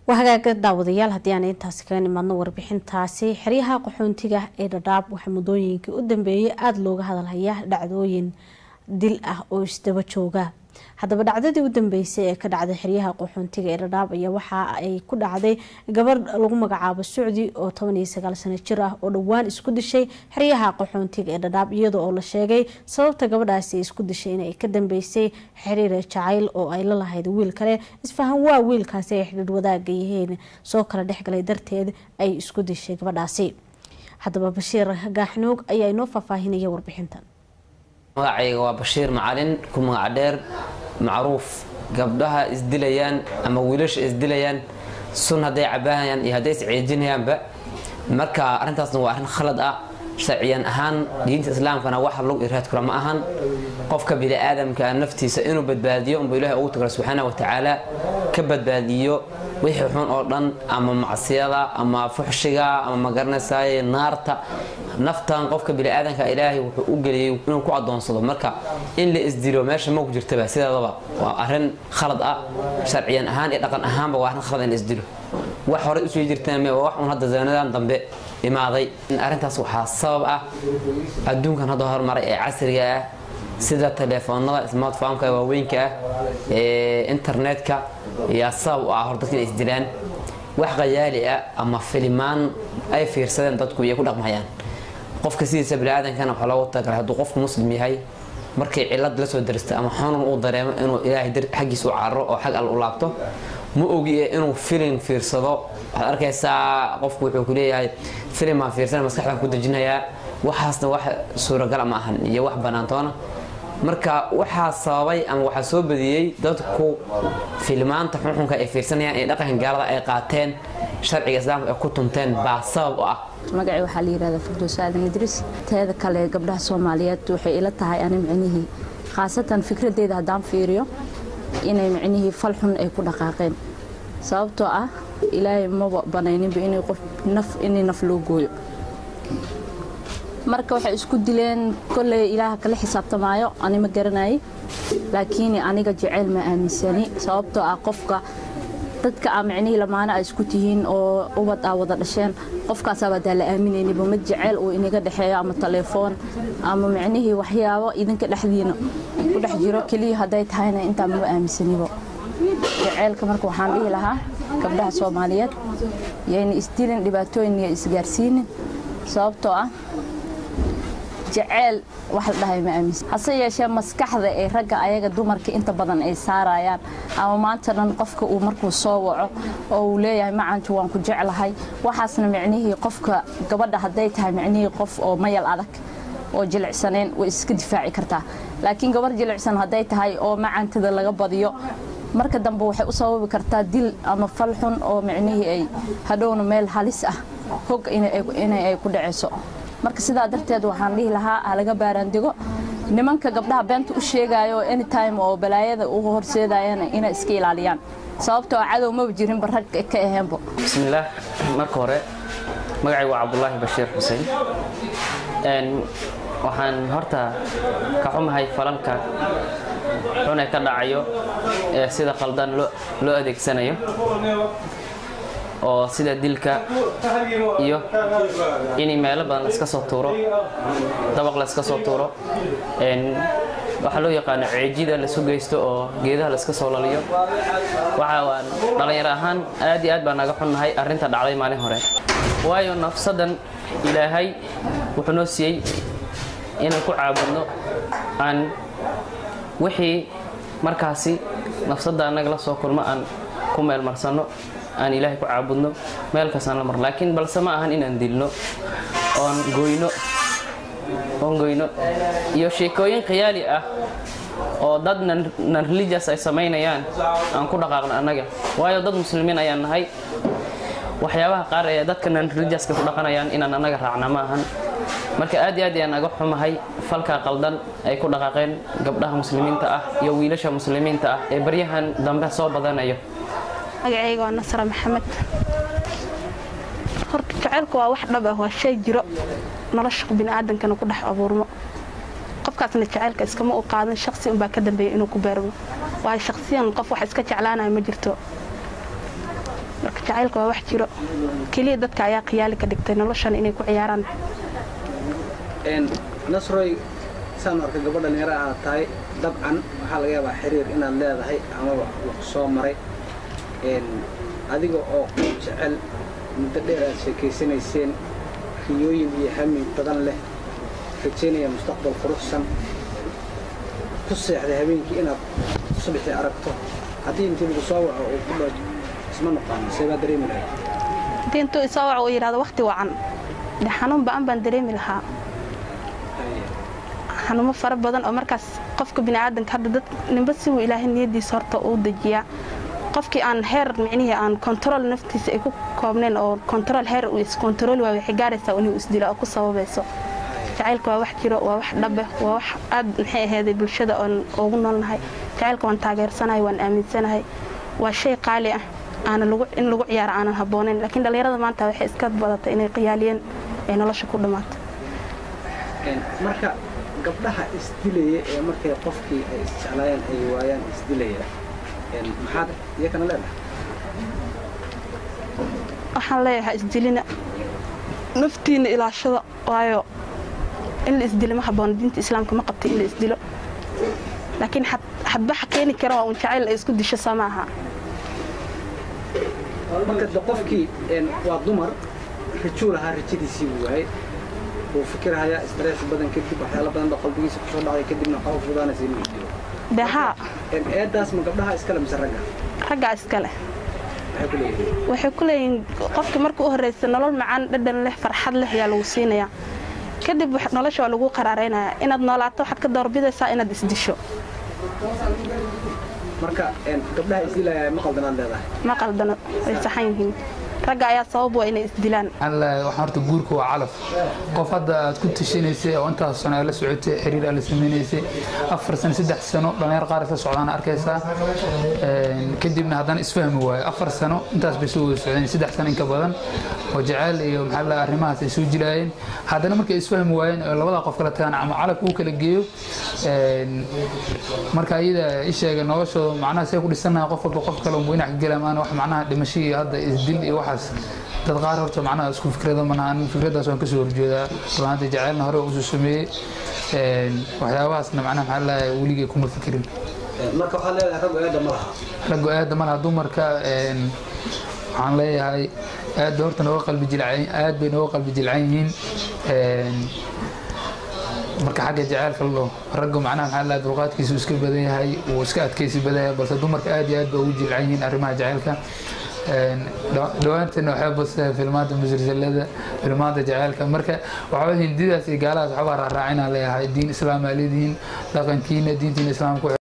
waa hagaaga daawadayaal haddii aan intaasi kaga nimaadno warbixintaasi xeryaha qaxoontiga ee dhadhaab waxaa muddooyinkii u dambeeyay aada looga hadalhaya dhacdooyin dil ah oo isdaba jooga haddaba dhacdadii u dambeysay ee ka dhacday xeryaha qaxoontiga ee dhadhaab ayaa waxa ay ku dhacday gabadh lagu magacaabo sucdi oo toban iyo sagaal sano jir ah oo dhowaan isku dishay xeryaha qaxoontiga ee dhadhaab iyadoo oo la sheegay sababta gabadhaasi ay isku dishay inay ka dambeysay xiriir jacayl oo ay la lahayd wiil kale isfahan waa wiilkaasi ay xidhiir wadaaga yihiin soo kala dhexgalay darteed ay isku dishay gabadhaasi haddaba bashiir gaaxnuug ayaa inoo faahfaahinaya warbixintan magacayga waa bashiir macalin ku magac dheer macruuf gabdhaha isdilayaan ama wiilasha isdilayaan sun hadday cabaahayaan iyo hadday isceejinayaanba marka arrintaasna waa arrin khalad ah sharciyan ahaan diinta islaamkana wax log iraad kula ma ahan qofka biniaadamka naftiisa inuu badbaadiyo unba ilahi ugu tagala subxaana wa tacaala ka badbaadiyo wixii xun oo dhan ama macsiyada ama fuxshiga ama magaranaysaay naarta naftan qofka biniaadanka ilaahay wuxuu u geliyey inuu ku adoonsado marka in la isdilo meesha ma ku jirtaba sideedaba waa arrin khalad ah sharciyan ahaan iyo dhaqan ahaanba waa arrin khalad in la isdilo wax horey usoo jirteen me wax un hadda zanadan dambe imaaday arrintaas waxaa sabab ah adduunkan hadda hormaray ee casriga ah sida telefoonada smartphoneka waaweynka ah ee internetka yaa sabab u ah hor dadka inay isdilaan wax qayaali ah ama filimaan ay fiirsadeen dadku iyay ku dhaqmayaan qofka sidiisa biniaadankana waxaa loogu talagalay hadduu qofku muslim yahay markay cilad la soo darista ama xanuun uu dareemo inuu ilaahay xaggiisa u cararo oo xag alle u laabto ma ogi ee inuu filin fiirsado waxaad arkaysaa qofku wuxuu ku leeyahay filimaan fiirsana maskaxdan ku dejinayaa waxaasna wax suuragala ma ahan iyo wax banaantoona marka waxaa sababay ama waxaa soo badiyey dadku filmaanta xunxunka ay fiirsanayaan ee dhaqanka gaalada ay qaateen sharciga islaamka ay ku tunteen baa sabab u ah magacii waxaa la yidhahdaa firdows aadan idriis teeda kale gabdhaha soomaaliyeed waxay ila tahay ani micnihii khaasatan fikradeyda haddaan fiiriyo inay micnihii fal xun ay ku dhaqaaqeen sababtoo ah ilaahay maba banayninba inay qof naf inay naf loo gooyo marka waxay isku dileen kolley ilaaha kala xisaabtamaayo ani ma garanayay laakiin aniga jeceyl ma aaminsani sababtoo ah qofka dadka aa micnihii lamaana a isku tihiin oo ubad aa wada dhasheen qofkaasaabaa daa la aaminaynaba ma jeceyl uu inaga dhexeeyo ama taleefoon ama micnihii waxyaabo idinka dhexdiina ku dhex jiro keliya hadday tahayna intaa maba aaminsanibo jeceylka marka waxaan dhihi lahaa gabdhaha soomaaliyeed yayna isdilin dhibaatooyin iyo isgaarsiinin sababtoo ah jeceyl wax la dhahay ma aaminsan hase yeeshee maskaxda ee ragga ayaga dumarka inta badan ay saarayaan ama maanta dhan qofka uu markuu soo waco oo uu leeyahay macantu waan ku jeclahay waxaasna micnihii qofka gabadha hadday tahay micnihii qof oo mayal adag oo jilicsaneen way iska difaaci kartaa laakiin gabar jilicsan hadday tahay oo macantada laga badiyo marka dambe waxay u sababi kartaa dil ama fal xun oo micnihii ay hadhowna meel halis ah hog inay ay ku dhacayso marka sidaa darteed waxaan dhihi lahaa halaga baaraandigo nimanka gabdhaha beenta u sheegayo anytime oo balaayada u horseedayana inay iska ilaaliyaan sababtoo cadow maba jirinba rag ka aheenbo bismillaah marka hore magacay waa cabdulaahi bashiir xuseen waxaan horta ka xumahay falalka xun ee ka dhacayo ee sida qaldan loo adeegsanayo oo sida dilka iyo in meelo badan la iska soo tuuro dabaq la iska soo tuuro waxaa loo yaqaano ceejida laisu geysto oo geedaha la iska soo laliyo waxa waan dhallinyaro ahaan aad iyo aad baa naga xunnahay arrinta dhacday maalin hore waayo nafsadan ilaahay wuxuu noo siiyey inaan ku caabudno aan wixii markaasi nafsadda annaga la soo kulmo aan ku meelmarsanno aan ilaahay ku caabudno meel kastaan la marno laakiin balse ma ahan inaan dilno oon goyno oon goyno iyo sheekooyin khiyaali ah oo dad nan religious ay samaynayaan aan ku dhaqaaqno annaga waayo dad muslimiin ayaan nahay waxyaabaha qaar ee dadka nan religioska ku dhaqanayaan inaan annaga raacna ma ahan marka aad iyo aad ayaan naga xumahay falkaa qaldan ay ku dhaqaaqeen gabdhaha muslimiinta ah iyo wiilasha muslimiinta ah ee baryahan dambe soo badanayo magacayga waa nasra maxamed horta jaceylku waa wax dhab ah waa shay jiro nolosha biniaadankana ku dhex abuurmo qofkaasna jaceylka iskama u qaadan shaqsi unbaa ka dambeeya inuu ku beermo waayo shaqsiyan qof wax iska jeclaanaya ma jirto marka jacaylka waa wax jiro keliya dadka ayaa khiyaali ka dhigtay noloshan inay ku ciyaaraan nasroy saan arka gabadh dhalinyaro aad tahay dabcan waxaa laga yaabaa xiriir inaad leedahay amaba wax soo maray adiga oo jecel muddo dheer aad sheekaysanayseen riyooyin iyo hami badan leh rajaynaya mustaqbal quruxsan ku seexday habeenkii inaad subaxii aragto haddii intii lagu soo waco uu ku dho isma noqono see baa dareemi lahayd haddii intuu isoo waco uu yidhahdo waqti wacan dee xanuun ba'an baan dareemi lahaa xanuumo fara badan oo markaas qofka bini'aadanka hadda dad ninba siwuu ilaahay niyadiisa horta uu dejiyaa qofkii aan heer micnihii aan kontarool naftiisa ay ku koobnayn oo kontarool heer uu iskontarool waayo waxay gaaraysaa inuu isdilo oo ku sababayso jacaylka waa wax jiro waa wax dhabe waa wax aad maxay ahayday bulshada oon ugu noolnahay jacaylka waan taageersanahay waan aaminsanahay waa shay qaali ah aana lagu in lagu ciyaaro aanan habboonayn laakiin dhallinyarada maanta waxay iska badatay inay qiyaaliyeen ay nolosha ku dhammaato marka gabdhaha isdilaya ee markay qofkii ay isjeclaayeen ay waayaan isdilaya maxaad iyakana leedahay waxaan leeyahay isdilina naftiina ilaashada waayo in la isdilo ma habboona diinta islaamka ma qabta in la isdilo laakiin xadbaxa keeni kara waa un jacayl ay isku disho soo ma aha marka de qofkii waa dumar rajuu lahaa rajadiisii buu waayay wuu fikirhayaa stress badan kadib waxyaala badan baa qalbigiisa kusoo dhacday kadibna waxaa u fudaanaysa inuu isdilo dee haa eedaas ma gabdhaha iskale mise ragga raggaa iskale maxay ku leeyihiin waxay ku leeyihiin qofka marka u horreysa nolol macaan dhadhan leh farxad leh ayaa lagu siinayaa kadib nolosha waa lagu qaraaraynayaa inaad noolaato waxaad ka doorbidaysaa inaad isdisho marka gabdhaha isdilaya ma qaldanaad leedahay ma qaldano way saxan yihiin ragga ayaa sabab waa inay isdilaan waxaan horta guurka waa calaf qof hadda aad ku tashanaysay oo intaas sano aad la socotay xiriir aad la samaynaysay afar sano saddex sano dhallinyar qaar isla socdaan arkaysaa kadibna haddana isfahmi waayo afar sano intaas bay soo wada socdeen saddex sano inka badan oo jacayl iyo maxaa la arrimahaas ay soo jilaayeen haddana markay isfahmi waayeen oo labada qof kala tagaan ama calaf uu kala geeyo marka ayada isheega noloshooda macnaha see ku dhisanaha qof walba qof kale unbu inac ka gelaa maana wax macnaha dhimasho iyo hadda isdil iyo waxaas dad qaar horta macnaha isku fikrada manahan fikraddaas waan kasoo horjeedaa runaanta jacaylna hore usoo sameeyey waxyaabahaasna macnaha maxaa lahay weligay kuma fikirin marka waxaad leedahay raggu eedda ma laha raggu aada ma laha dumarka waxaan leeyahay aad bay horta nooga qalbi jilcan aad bay nooga qalbi jilcan yihiin marka xagga jacaylka la dhaho raggu macnaha maxaa lahay dulqaadkiisu iska badan yahay wuu iska adkaysi badan yahay balse dumarka aad iyo aad bay ugu jilcan yihiin arrimaha jacaylka dhawaantana waxay bastaa filmaanta musalsalada filmaanta jacaylka marka waxaa hindidaas iyo gaalahaas waxbaa raaraacina leeyahay diin islaam aa leedihiin dhaqankiina diintiina islaamka